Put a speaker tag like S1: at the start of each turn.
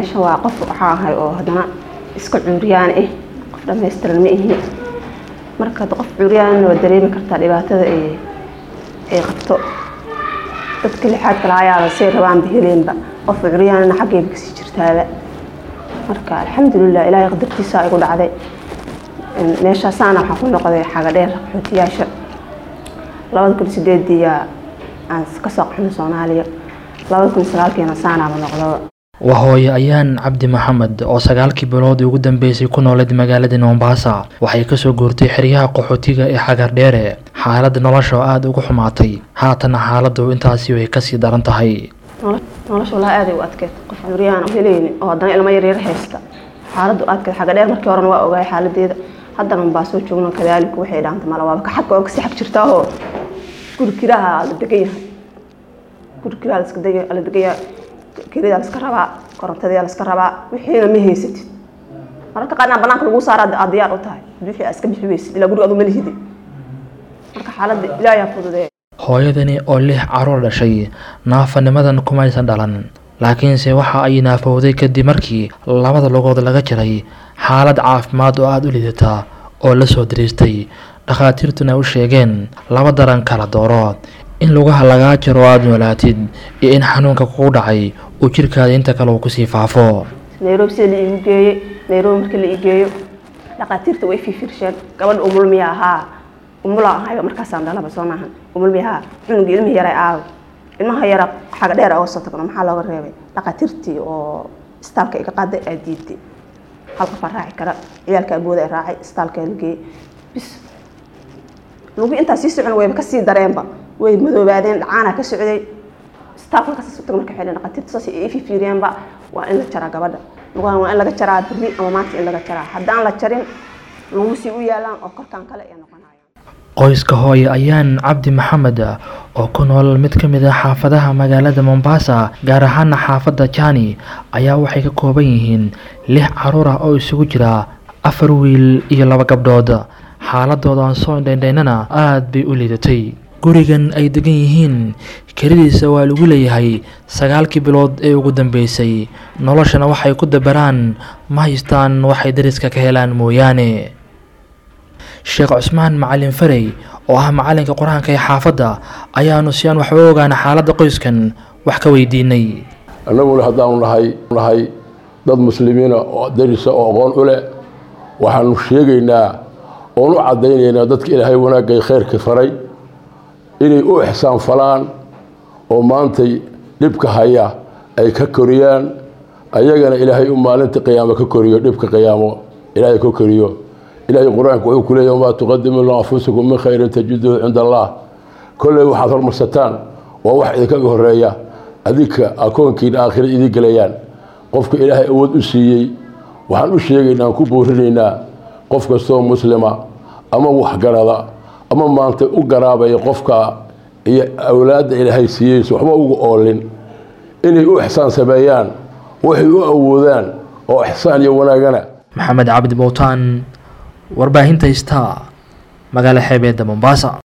S1: meesha waa qof waxaa ahay oo haddana iska cuuriyaan ah qof dhammaystiran ma ihi marka hadda qof cuuriyaan waa dareemi kartaa dhibaatada ay ay qabto dadka lixaad kale ayaaba say rabaan biheleenba qof curyaanna xaggayba kasii jirtaaba marka alxamdulilah ilaahay qadartiisa igu dhacday meeshaasaana waxaan ku noqday xaga dheer qaxootiyaasha labada kun sideediya aan kasoo qaxnay soomaaliya labada kun sagaalkiina saanaaba noqdo
S2: waa hooye ayaan cabdi maxamed oo sagaalkii biloodii ugu dambeysay ku nooleed magaalada mombasa waxay kasoo guurtay xeryaha qaxootiga ee xagar dheere xaaladda nolosha oo aada ugu xumaatay haatana xaaladdu intaasi way kasii daran tahay
S1: nolosha walaa aaday u adkeed qof curyaan helayni oo haddana ilmo yaryar haysta xaaladdu adkeed xaga dheer markii horena waa ogaay xaaladeeda haddana baa soo joogno kadaalika waxay dhaanta mala waaba kaxagka oo kasii xag jirtaahoo guri kiraha la degan yahay guri kiraha la degan yahay kiridaa laska rabaa korontadii laska rabaa wixiina ma haysatid mararka qaarna banaanka lagu saara aad diyaar u tahay wixii aad iska bixi weysid ilaa guriga adu ma lihidi marka xaaladda ilaahay fududee
S2: hooyadani oo lix caruur dhashay naafanimadan kumaysan dhalan laakiinse waxa ay naafowday kadib markii labada lugood laga jiray xaalad caafimaad oo aada u lidataa oo la soo dariistay dhakhaatiirtuna u sheegeen laba daran kala dooro in lugaha lagaa jiro aada noolaatid iyo in xanuunka kugu dhacay uu jirkaada inta kale uu kusii faafo
S1: nairobi sida la iigu geeyey nairobi markii la ii geeyo dhakhaatiirta way fiirfiirsheen gabadha umulmiya ahaa umula ahayba markaasaan dhalaba soo maahan umulmiya ahaa cunuga ilmihi yaray aawe ilmaha yara xaga dheer oga soo tagno maxaa looga reebay dhakhaatiirtii oo istaalka iga qaaday aa diiday hal qof aa raaci kara ciyaalka abooda ay raacay istaalka la geeyey bis lugu intaa sii socon wayba kasii dareenba way madoobaadeen dhacaana ka socday staaf halkaas u tag marka xilin dhaqaatiirta saas ay fiiriyeenba waa in la jaraa gabadha lugahan waa in laga jaraa berri ama maanta in laga jaraa haddaan la jarin lagu sii u yaalaan oo korkaan kale ay noqonayaan
S2: qoyska hooye ayaan cabdi maxamed oo ku nool mid ka mid ah xaafadaha magaalada mombasa gaar ahaana xaafadda jani ayaa waxay ka kooban yihiin lix caruur ah oo isugu jira afar wiil iyo laba gabdhood xaaladoodan soo indhaindhaynana aada bay u liidatay gurigan ay degan yihiin kelidiisa waa lagu leeyahay sagaalkii bilood ee ugu dambeysay noloshana waxay ku dabaraan ma haystaan waxay dariska ka helaan mooyaane sheekh cusmaan macalin farey oo ah macalinka qur-aanka ee xaafadda ayaanu si aan waxba ogaana xaaladda qoyskan wax ka weydiinay
S3: annaguna haddaanu nahay nahay dad muslimiina oo darisa oo aqoon u leh waxaanu sheegaynaa oon u caddaynaynaa dadka ilaahay wanaagay khayrka faray inay u ixsaan falaan oo maantay dhibka haya ay ka koriyaan ayagana ilaahay u maalinta qiyaamo ka koriyo dhibka qiyaamo ilaahay ka koriyo ilaahay qur-aanku wuxuu ku leeyahy wamaa tuqadimu lianfusikum min khayrin tajiduhu cinda allah kolley waxaad hormarsataan waa wax idinkaga horeeya adinka akoonkiina aakhira idin gelayaan qofka ilaahay awood u siiyey waxaan u sheegaynaa aan ku boorinaynaa qof kastoo muslima ama waxgarada ama maanta u garaabaya qofka iyo awlaadda ilaahay siiyeysa waxba ugu oolin inay u ixsaan sameeyaan waxay u awoodaan oo ixsaan iyo wanaagana
S2: maxamed cabdi bowtaan warbaahinta star magaalo xeebeedda mombasa